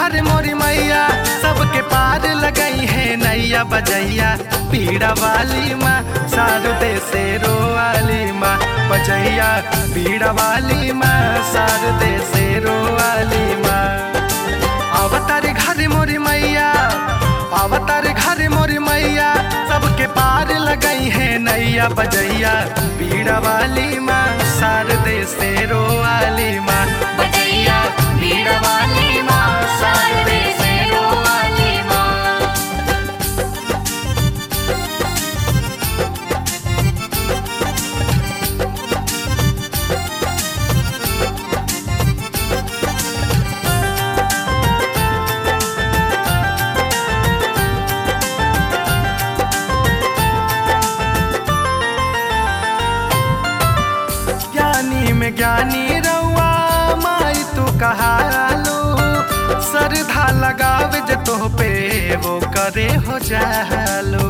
घर मोरी मैया सबके पार लगई है नैया बजैया पीड़ा वाली माँ शारदे से रोवाली माँ बजैया पीड़ा वाली माँ शारदे से रोवाली माँ अवतार घर मोरी मैया अवतार घर मोरी मैया सबके पार लगई है नैया बजैया पीड़ा वाली माँ शारदे से रोवाली माँ बजैया भीड़ वाली माँ शारदे से वाली माँ ज्ञानी में ज्ञानी रउआ माई तू कहालू सरधा लगावे जे तो पे वो करे हो जालू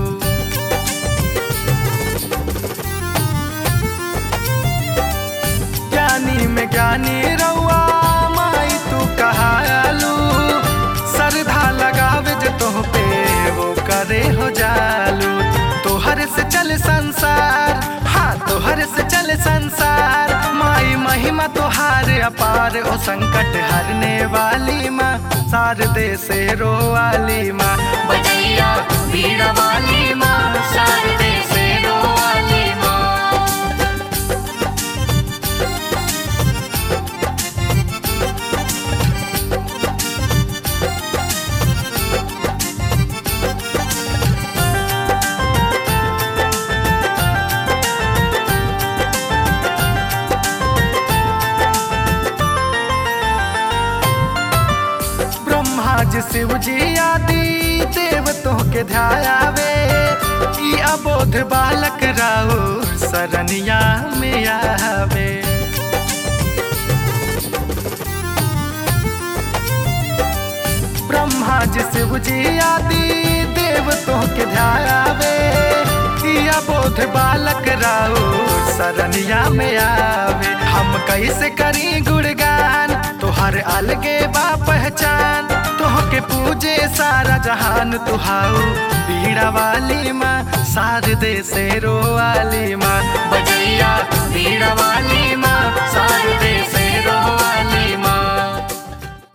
ज्ञानी में ज्ञानी रउआ माई तू कहालू सरधा लगावे जे तो पे वो करे हो जालू तोहर से चल संसार हाँ तोहर से चल संसार माई महिमा तोहार अपार ओ संकट हरने वाली माँ शारदे से रोवाली माँ बजैया भीड़ वाली माँ शारदे से वाली माँ ब्रह्मा जी शिव जी आदि देवतों के ध्यावे ई अबोध बालक राउ सरनिया में आवे ब्रह्मा जी शिव जी आदि देवतों के ध्यावे ई अबोध बालक राउ सरनिया में आवे हम कैसे करी गुणगान तोहर अलगे बा पहचान तोहके पूजे सारा जहान तुहाऊ पीड़ा वाली माँ शारदे से रोवाली